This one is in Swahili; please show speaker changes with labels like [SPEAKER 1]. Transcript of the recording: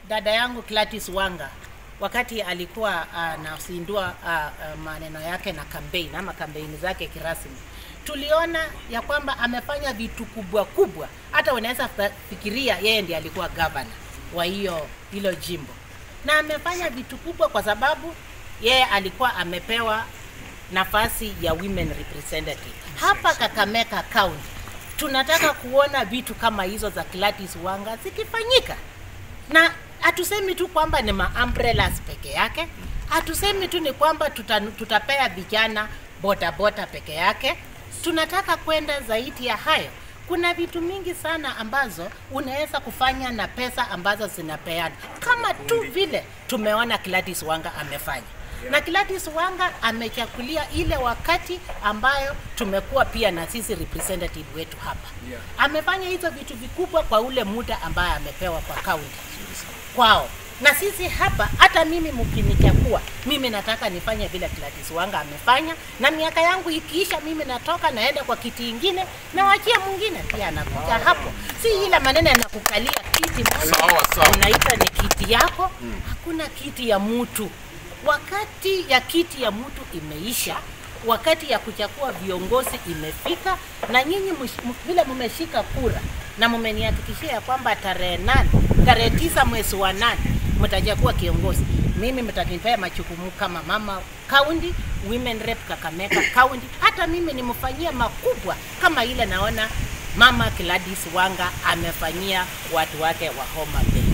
[SPEAKER 1] dada yangu Gladys Wanga wakati alikuwa anazindua uh, uh, maneno yake na campaign ama kampeni zake kirasmi, tuliona ya kwamba amefanya vitu kubwa kubwa, hata unaweza fa- fikiria yeye ndiye alikuwa governor wa hiyo hilo jimbo, na amefanya vitu kubwa kwa sababu yeye alikuwa amepewa nafasi ya women representative hapa Kakamega County. Tunataka kuona vitu kama hizo za Gladys Wanga zikifanyika na hatusemi tu kwamba ni ma umbrellas peke yake, hatusemi tu ni kwamba tuta, tutapea vijana bodaboda peke yake. Tunataka kwenda zaidi ya hayo. Kuna vitu mingi sana ambazo unaweza kufanya na pesa ambazo zinapeana, kama tu vile tumeona Gladys Wanga amefanya na Gladys Wanga amechakulia ile wakati ambayo tumekuwa pia na sisi representative wetu hapa
[SPEAKER 2] Yeah.
[SPEAKER 1] amefanya hizo vitu vikubwa kwa ule muda ambaye amepewa kwa kaunti kwao na sisi hapa hata mimi mkinichagua mimi nataka nifanye vile Gladys Wanga amefanya na miaka yangu ikiisha mimi natoka naenda kwa kiti ingine na wachia mwingine pia anakuja hapo si ile maneno yanakukalia kiti moja
[SPEAKER 2] Sawa, sawa.
[SPEAKER 1] unaita ni kiti yako hakuna kiti ya mtu wakati ya kiti ya mtu imeisha wakati ya kuchagua viongozi imefika na nyinyi msh- m- vile mmeshika kura na mmenihakikishia ya kwamba tarehe nane tarehe tisa mwezi wa nane mtachagua kiongozi mimi mtanipea majukumu kama mama county women rep Kakamega county hata mimi nimfanyia makubwa kama ile naona mama Gladys Wanga amefanyia watu wake wa Homa Bay